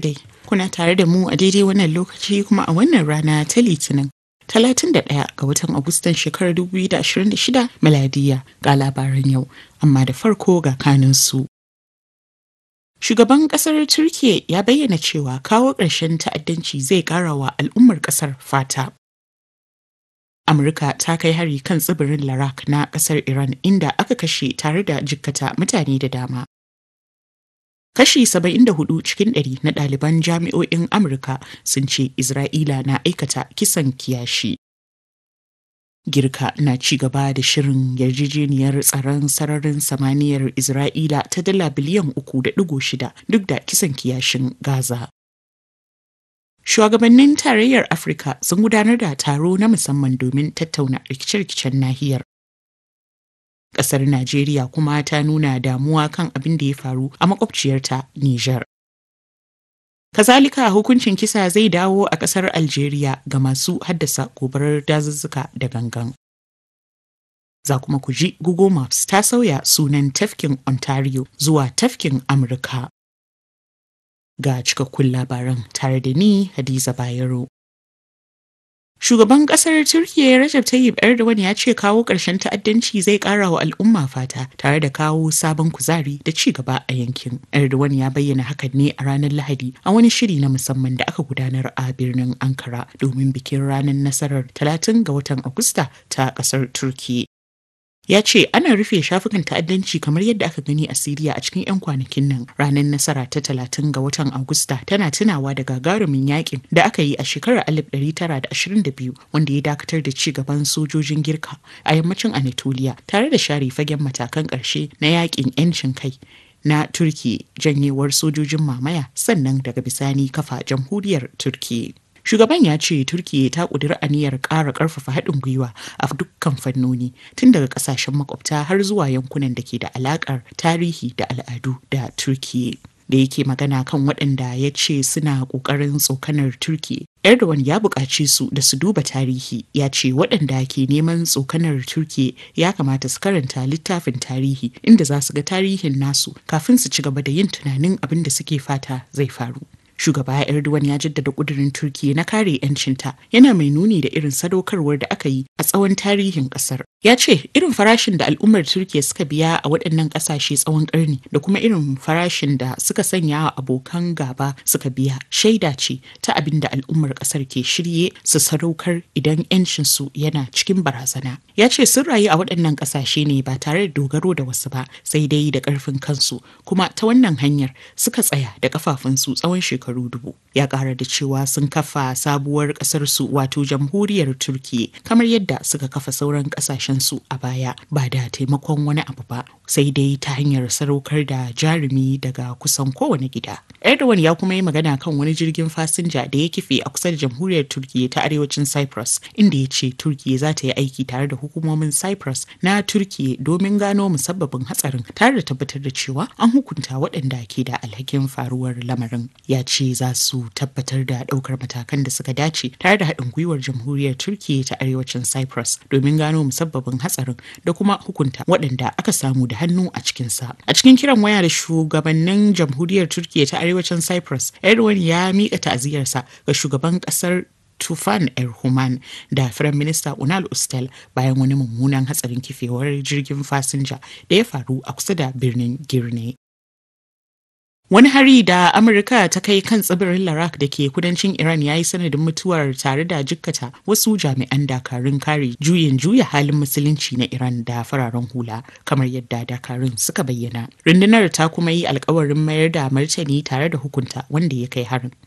dai, kuna tare da mu a daidai wannan lokaci kuma a wannan rana ta Litinin. 31 ga watan Agustan shekarar 2026 miladiya ga labaran yau, amma da farko ga kanunsu. Shugaban kasar Turkiyya ya bayyana cewa kawo ƙarshen ta'addanci zai ƙara wa al'ummar ƙasar fata. Amurka ta kai hari kan tsibirin Larak na ƙasar Iran inda aka kashe tare da jikkata mutane da dama. Kashi 74 cikin ɗari na ɗaliban jami'o'in Amurka sun ce Isra'ila na aikata kisan kiyashi. Girka na ci gaba da shirin yarjejeniyar tsaron sararin samaniyar Isra'ila ta dala biliyan uku da ɗigo shida duk da kisan kiyashin Gaza. Shugabannin tarayyar Afirka sun gudanar da taro na musamman domin tattauna rikice-rikicen nahiyar. Ƙasar Najeriya kuma ta nuna damuwa kan abin da ya faru a makwabciyarta Nijar. Kazalika hukuncin kisa zai dawo a ƙasar Algeria ga masu haddasa gobarar dazuzzuka da gangan. Za kuma ku ji Google Maps ta sauya sunan tafkin Ontario zuwa tafkin Amurka. Ga cikakkun labaran tare da ni Hadiza Bayero. Shugaban kasar Turkiyya Recep Tayyip Erdogan ya ce kawo ƙarshen ta'addanci zai ƙara wa al'umma fata tare da kawo sabon kuzari da ci gaba a yankin. Erdogan ya bayyana hakan ne a ranar Lahadi a wani shiri na musamman da aka gudanar a birnin Ankara domin bikin ranar nasarar 30 ga watan Agusta ta ƙasar Turkiyya. ya ce ana rufe shafukan ta'addanci kamar yadda aka gani a siriya a cikin 'yan kwanakin nan ranar nasara ta talatin ga watan agusta tana tunawa da gagarumin yakin da aka yi a shekarar 1922 wanda ya dakatar da ci gaban sojojin girka a yammacin anatolia tare da share fagen matakan ƙarshe na yakin 'yancin kai na turki janyewar sojojin mamaya sannan daga bisani kafa jamhuriyar turki Shugaban ya ce Turkiyya ta ƙudiri aniyar ƙara ƙarfafa haɗin gwiwa a dukkan fannoni tun daga ƙasashen makwabta har zuwa yankunan da ke da alaƙar tarihi da al'adu da Turkiyya. Da yake magana kan waɗanda ya ce suna ƙoƙarin tsokanar Turkiyya. Erdogan ya buƙaci su da su duba tarihi ya ce waɗanda ke neman tsokanar Turkiyya ya kamata su karanta littafin tarihi inda za su ga tarihin nasu kafin su ci gaba da yin tunanin abin da suke fata zai faru. shugaba erdogan ya jaddada kudirin turkiya na kare 'yancinta yana mai nuni da irin sadaukarwar da aka yi a tsawon tarihin kasar ya ce irin farashin da al'ummar turkiya suka biya a waɗannan ƙasashe tsawon ƙarni da kuma irin farashin da suka sanya wa abokan gaba suka biya shaida ce ta abin da al'ummar ƙasar ke shirye su sadaukar idan 'yancinsu yana cikin barazana ya ce sun rayu a waɗannan ƙasashe ne ba tare da dogaro da wasu ba sai dai da ƙarfin kansu kuma ta wannan hanyar suka tsaya da ƙafafunsu tsawon shekaru shekaru dubu ya kara da cewa sun kafa sabuwar kasarsu wato jamhuriyar turkiya kamar yadda suka kafa sauran kasashensu a baya ba da taimakon wani abu ba sai dai ta hanyar sadaukar da jarumi daga kusan kowane gida erdogan ya kuma yi magana kan wani jirgin fasinja da ya kife a kusa da jamhuriyar turkiya ta arewacin cyprus inda ya ce turkiya za ta yi aiki tare da hukumomin cyprus na turkiya domin gano musabbabin hatsarin tare da tabbatar da cewa an hukunta waɗanda ke da alhakin faruwar lamarin ya ce ce za su tabbatar da ɗaukar matakan da suka dace tare da haɗin gwiwar jamhuriyar turkiya ta arewacin cyprus domin gano musabbabin hatsarin da kuma hukunta waɗanda aka samu da hannu a cikinsa a cikin kiran waya da shugabannin jamhuriyar turkiya ta arewacin cyprus erdogan ya miƙa ta'aziyarsa ga shugaban ƙasar Tufan Erhuman da Firayim Minista Unal Ustel bayan wani mummunan hatsarin kifewar jirgin fasinja da ya faru a kusa da birnin Girne. Wani hari da Amurka ta kai kan tsibirin Larak da ke kudancin Iran ya yi sanadin mutuwar tare da jikkata wasu jami'an dakarun kare juyin juya halin musulunci na Iran da fararen hula kamar yadda dakarun suka bayyana. Rundunar ta kuma yi alkawarin mayar da martani tare da hukunta wanda ya kai harin.